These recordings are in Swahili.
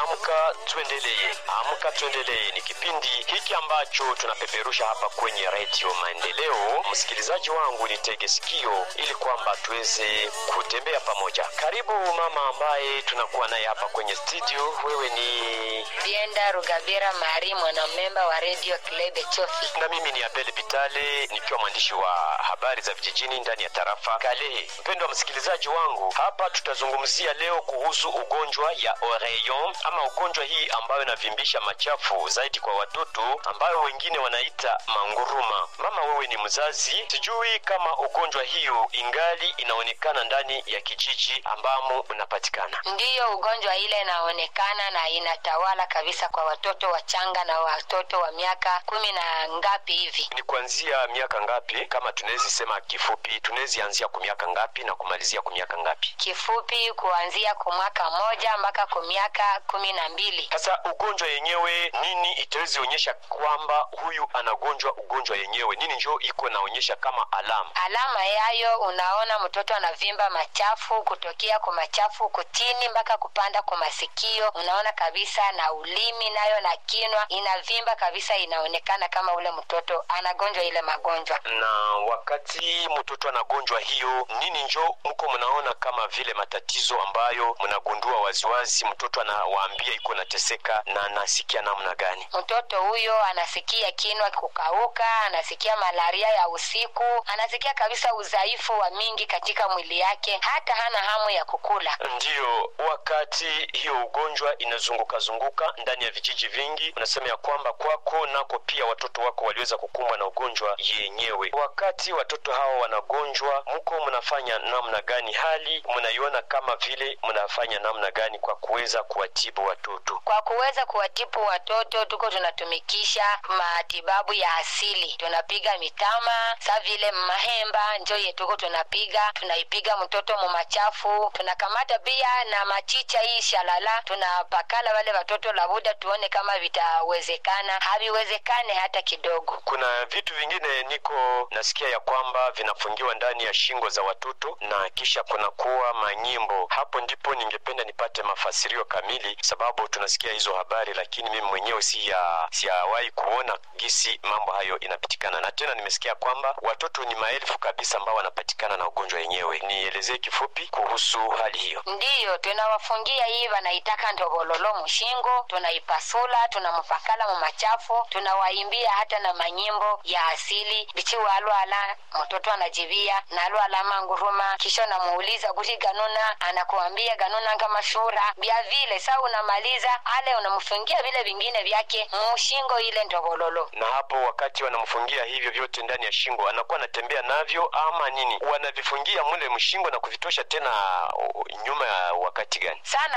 Amka Tuendelee. Amka Tuendelee ni kipindi hiki ambacho tunapeperusha hapa kwenye redio Maendeleo. Msikilizaji wangu, ni tege sikio ili kwamba tuweze kutembea pamoja. Karibu mama ambaye tunakuwa naye hapa kwenye studio. Wewe ni Bienda Rugabira Mari, mwanamemba wa Radio Klebe Chofi. na mimi ni Abel Bitale nikiwa mwandishi wa habari za vijijini ndani ya tarafa Kalehe. Mpendwa msikilizaji wangu, hapa tutazungumzia leo kuhusu ugonjwa ya oreillon ama ugonjwa hii ambayo inavimbisha machafu zaidi kwa watoto ambayo wengine wanaita manguruma. Mama, wewe ni mzazi, sijui kama ugonjwa hiyo ingali inaonekana ndani ya kijiji ambamo unapatikana. Ndiyo, ugonjwa ile inaonekana na inatawala kabisa kwa watoto wachanga na watoto wa miaka kumi na ngapi hivi. Ni kuanzia miaka ngapi? Kama tunawezi sema kifupi, tunawezi anzia kwa miaka ngapi na kumalizia kwa miaka ngapi? Kifupi, kuanzia kwa mwaka moja mpaka kwa miaka kumi na mbili. Sasa ugonjwa yenyewe nini itawezi onyesha kwamba huyu anagonjwa ugonjwa yenyewe? Nini njo iko naonyesha kama alama? Alama yayo, unaona mtoto anavimba machafu kutokea kwa machafu kutini mpaka kupanda kwa masikio. Unaona kabisa na ulimi nayo na kinwa inavimba kabisa, inaonekana kama ule mtoto anagonjwa ile magonjwa. Na wakati mtoto anagonjwa hiyo, nini njo mko mnaona kama vile matatizo ambayo mnagundua waziwazi, mtoto anawaambia iko nateseka na anasikia namna gani? Mtoto huyo anasikia kinwa kukauka, anasikia malaria ya usiku, anasikia kabisa udhaifu wa mingi katika mwili yake, hata hana hamu ya kukula. Ndiyo, wakati hiyo ugonjwa inazunguka zunguka ndani ya vijiji vingi, unasema ya kwamba kwako nako pia watoto wako waliweza kukumbwa na ugonjwa yenyewe. Wakati watoto hawa wanagonjwa, mko mnafanya namna gani? Hali mnaiona kama vile mnafanya namna gani kwa kuweza kuwatibu watoto? Kwa kuweza kuwatibu watoto, tuko tunatumikisha matibabu ya asili, tunapiga mitama sa vile mahemba njo yetuko tunapiga, tunaipiga mtoto mumachafu, tunakamata pia na machicha hii shalala, tunapakala wale watoto labuda, tuone kama vitawezekana. Haviwezekane hata kidogo. Kuna vitu vingine niko nasikia ya kwamba vinafungiwa ndani ya shingo za watoto na kisha kunakuwa manyimbo. Hapo ndipo ningependa nipate mafasirio kamili, sababu tunasikia hizo habari, lakini mimi mwenyewe siya siyawahi kuona gisi mambo hayo inapitikana, na tena nimesikia kwamba watoto ni maelfu kabisa ambao wanapatikana na ugonjwa yenyewe. Nielezee kifupi kuhusu hali hiyo. Ndiyo, tunawafungia hii wanaitaka ndobololo mushingo, tunaipasula, tunamupakala mumachafu, tunawaimbia hata na manyimbo ya asili bichiwalwala, mtoto anajibia nalwala manguruma, kisha unamuuliza kuti ganuna, anakuambia ganuna kama shura bya vile. Sa unamaliza ale unamfungia vile vingine vyake mushingo ile ndobololo. Na hapo wakati wanamfungia hivyo vyote ndani ya shingo, anakuwa anatembea navyo ama nini? Wanavifungia mule mshingo na kuvitosha tena uh, nyuma ya wakati gani? sana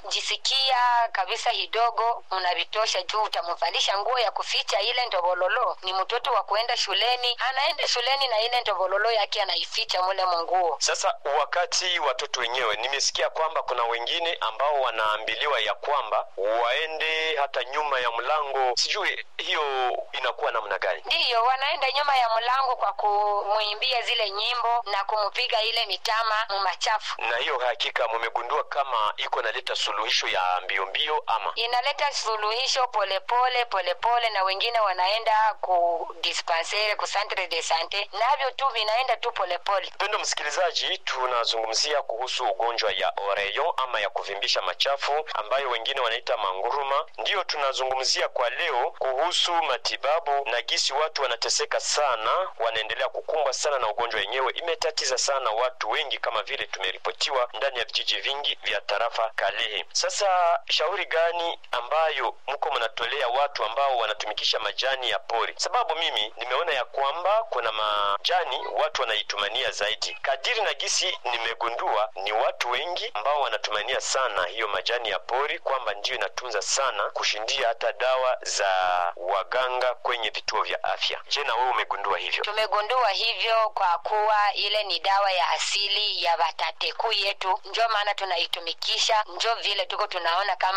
jisikia kabisa hidogo unavitosha juu utamvalisha nguo ya kuficha ile ndobololo ni mtoto wa kuenda shuleni anaenda shuleni na ile ndobololo yake anaificha mule munguo Sasa wakati watoto wenyewe, nimesikia kwamba kuna wengine ambao wanaambiliwa ya kwamba waende hata nyuma ya mlango, sijui hiyo inakuwa namna gani? ndiyo wanaenda nyuma ya mlango kwa kumwimbia zile nyimbo na kumpiga ile mitama mumachafu Na hiyo hakika mumegundua kama iko naleta suluhisho ya mbio mbio ama inaleta suluhisho polepole polepole na wengine wanaenda ku dispensere ku centre de sante navyo tu vinaenda tu polepole Mpendo msikilizaji, tunazungumzia kuhusu ugonjwa ya oreillon ama ya kuvimbisha machafu ambayo wengine wanaita manguruma. Ndiyo tunazungumzia kwa leo kuhusu matibabu na gisi watu wanateseka sana, wanaendelea kukumbwa sana na ugonjwa wenyewe. Imetatiza sana watu wengi, kama vile tumeripotiwa ndani ya vijiji vingi vya tarafa Kalehe. Sasa shauri gani ambayo mko mnatolea watu ambao wanatumikisha majani ya pori? Sababu mimi nimeona ya kwamba kuna majani watu wanaitumania zaidi. Kadiri na gisi nimegundua, ni watu wengi ambao wanatumania sana hiyo majani ya pori, kwamba ndiyo inatunza sana kushindia hata dawa za waganga kwenye vituo vya afya. Je, na wewe umegundua hivyo? tumegundua hivyo kwa kuwa ile ni dawa ya asili ya watateku yetu njo maana tunaitumikisha njo vile tuko tunaona kama itaenda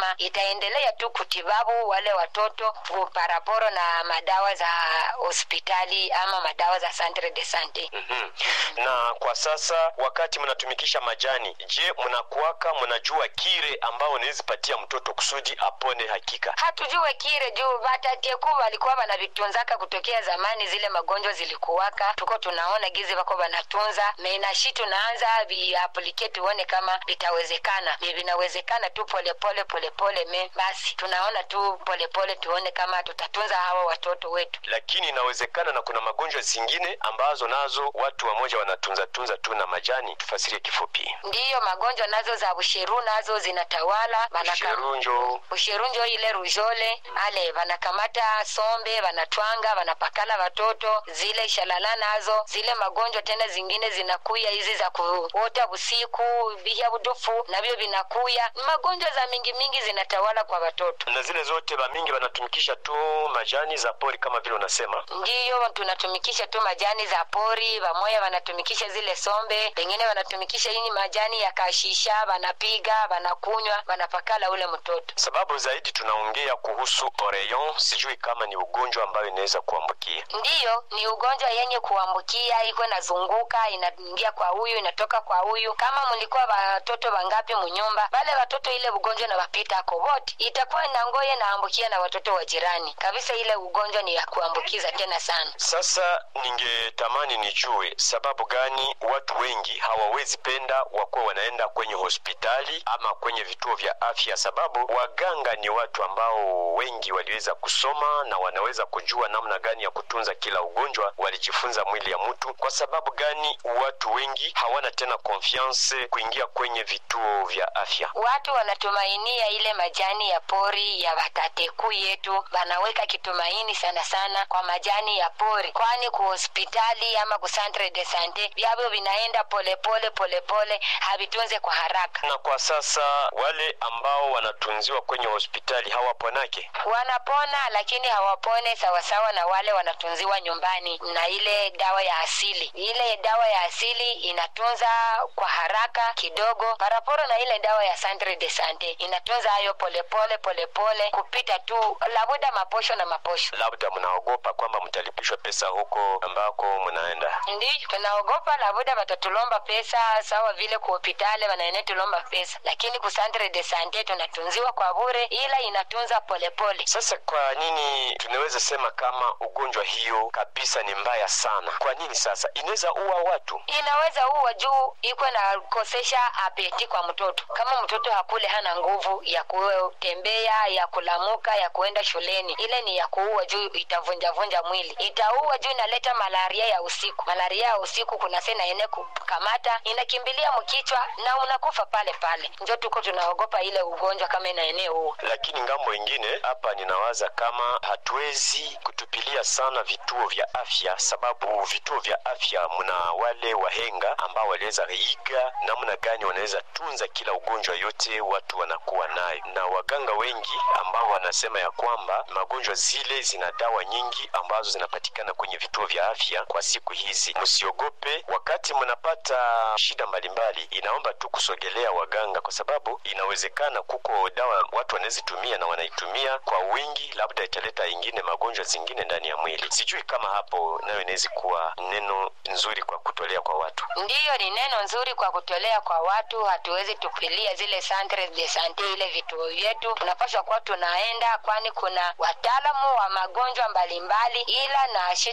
tutaendelea tu kutibabu wale watoto paraporo na madawa za hospitali ama madawa za centre de sante Mhm. na kwa sasa wakati mnatumikisha majani je mnakuwaka mnajua kire ambao unaweza patia mtoto kusudi apone hakika hatujue kire juu vatateku walikuwa wanavitunzaka kutokea zamani zile magonjwa zilikuwaka tuko tunaona gizi wako wanatunza menashi tunaanza viaplike tuone kama vitawezekana ni vinawezekana tu polepole polepole me basi tunaona tu polepole tuone kama tutatunza hawa watoto wetu lakini inawezekana na kuna magonjwa zingine ambazo nazo watu wamoja wanatunza tunza tu na majani tufasirie kifupi ndiyo magonjwa nazo za busheru nazo zinatawala Wanaka- shirunjo ushirunjo ile rujole ale wanakamata sombe wanatwanga wanapakala watoto zile shalala nazo zile magonjwa tena zingine zinakuya hizi za kuota usiku vihya budufu navyo vinakuya magonjwa za mingi mingi zinatawala kwa watoto na zile zote bamingi wanatumikisha tu majani za pori kama vile unasema ndiyo tunatumikisha tu majani za pori wamoya wanatumikisha zile sombe pengine wanatumikisha ini majani ya kashisha wanapiga wanakunywa wanapakala ule mtoto sababu zaidi tunaongea kuhusu oreyon sijui kama ni ugonjwa ambayo inaweza kuambukia ndiyo ni ugonjwa yenye kuambukia iko inazunguka inaingia kwa huyu inatoka kwa huyu kama mlikuwa watoto wangapi munyumba wale watoto ile ugonjwa na wapita ako wote itakuwa nangoye naambukia na watoto wa jirani kabisa ile ugonjwa ni ya kuambukiza tena sana sasa ningetamani nijue sababu gani watu wengi hawawezi penda wakuwa wanaenda kwenye hospitali ama kwenye vituo vya afya sababu waganga ni watu ambao wengi waliweza kusoma na wanaweza kujua namna gani ya kutunza kila ugonjwa walijifunza mwili ya mtu kwa sababu gani watu wengi hawana tena konfiance kuingia kwenye vituo vya afya watu wanatumainia ile majani ya pori ya watateku yetu wanaweka kitumaini sana sana kwa majani ya pori kwani ku hospitali ama ku centre de sante vyavyo vinaenda polepole polepole havitunze kwa haraka na kwa sasa wale ambao wanatunziwa kwenye hospitali hawaponake wanapona lakini hawapone sawasawa na wale wanatunziwa nyumbani na ile dawa ya asili ile dawa ya asili inatunza kwa haraka kidogo paraporo na ile dawa ya centre de sante inatunza hayo polepole polepole kupita tu labuda maposho na maposho labda mnaogopa kwamba mtalipishwa pesa huko ambako mnaenda ndiyo tunaogopa labuda watatulomba pesa sawa vile ku hopitali wanaene tulomba pesa lakini ku centre de sante tunatunziwa kwa bure ila inatunza polepole sasa kwa nini tunaweza sema kama ugonjwa hiyo kabisa ni mbaya sana kwa nini sasa inaweza ua watu inaweza uwa juu iko na kosesha apeti kwa mtoto kama mtoto hakule hana nguvu ya kutembea ya kulamuka ya kuenda shuleni ile ni ya kuua juu itavunjavunja mwili itaua juu inaleta malaria ya usiku malaria ya usiku kuna sena ene kukamata inakimbilia mkichwa na unakufa pale pale njo tuko tunaogopa ile ugonjwa kama inaenea huo lakini ngambo ingine hapa ninawaza kama hatuwezi kutupilia sana vituo vya afya sababu vituo vya afya mna wale wahenga ambao waliweza iga namna gani wanaweza tunza kila ugonjwa yote watu wanakuwa nayo na waganga wengi ambao wanasema ya kwamba magonjwa zile zina dawa nyingi ambazo zinapatikana kwenye vituo vya afya kwa siku hizi msiogope wakati mnapata shida mbalimbali inaomba tu kusogelea waganga kwa sababu inawezekana kuko dawa watu wanazitumia na wanaitumia kwa wingi labda italeta ingine magonjwa zingine ndani ya mwili sijui kama hapo nayo inawezi kuwa neno nzuri kwa kutolea kwa watu ndiyo ni neno nzuri kwa kutolea kwa watu hatuwezi tupilia zile centre de sante ile vituo vyetu tunapaswa kuwa tunaenda kwani kuna wataalamu wa magonjwa mbalimbali ila nashi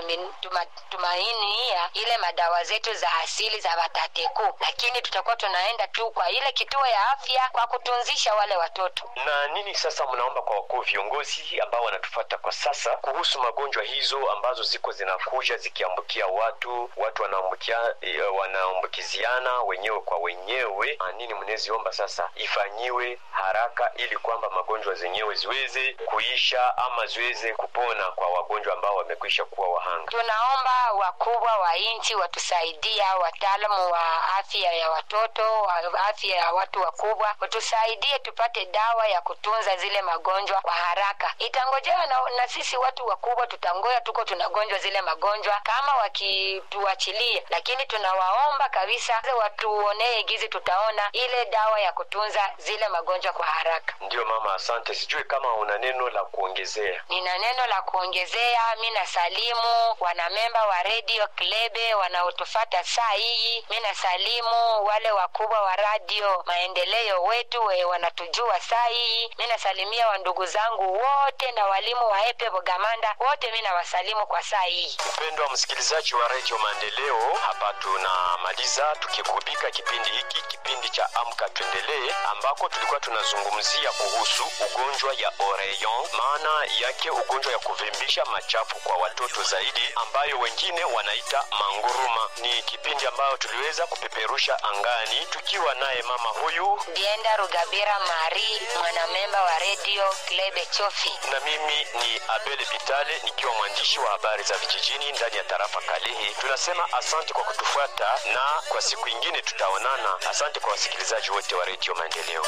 tunatumainia ile madawa zetu za asili za watateku lakini tutakuwa tunaenda tu kwa ile kituo ya afya kwa kutunzisha wale watoto na nini sasa mnaomba kwa wakuu viongozi ambao wanatufata kwa sasa kuhusu magonjwa hizo ambazo ziko zinakuja zikiambukia watu watu wanaambukia eh, wanaambukiziana wenyewe kwa wenyewe Ah, nini mnaziomba sasa ifanyiwe haraka ili kwamba magonjwa zenyewe ziweze kuisha ama ziweze kupona kwa wagonjwa ambao wamekwisha kuwa wahanga tunaomba wakubwa wa nchi watusaidia wataalamu wa afya ya watoto wa afya ya watu wakubwa watusaidie tupate dawa ya kutunza zile magonjwa kwa haraka itangojewa na, na sisi watu wakubwa tutangoya tuko tunagonjwa zile magonjwa kama wakituachilia kutufuatilia lakini tunawaomba kabisa watuonee gizi tutaona ile dawa ya kutunza zile magonjwa kwa haraka ndiyo mama asante sijui kama una neno la kuongezea nina neno la kuongezea mi nasalimu wanamemba wa redio klebe wanaotufata saa hii mi nasalimu wale wakubwa wa radio maendeleo wetu we wanatujua saa hii mi nasalimia wandugu zangu wote na walimu wa epe bogamanda wote mi nawasalimu kwa saa hii mpendwa msikilizaji wa redio maendeleo hapa tunamaliza tukikubika kipindi hiki kipindi cha amka tuendelee ambako tulikuwa tunazungumzia kuhusu ugonjwa ya oreyon maana yake ugonjwa ya kuvimbisha machafu kwa watoto zaidi ambayo wengine wanaita manguruma ni kipindi ambayo tuliweza kupeperusha angani tukiwa naye mama huyu dienda rugabira mari mwanamemba wa redio klebe chofi na mimi ni abele bitale nikiwa mwandishi wa habari za vijijini ndani ya tarafa kalehe tunasema asante kwa kutufuata na kwa siku ingine tutaonana asante kwa wasikilizaji wote wa redio maendeleo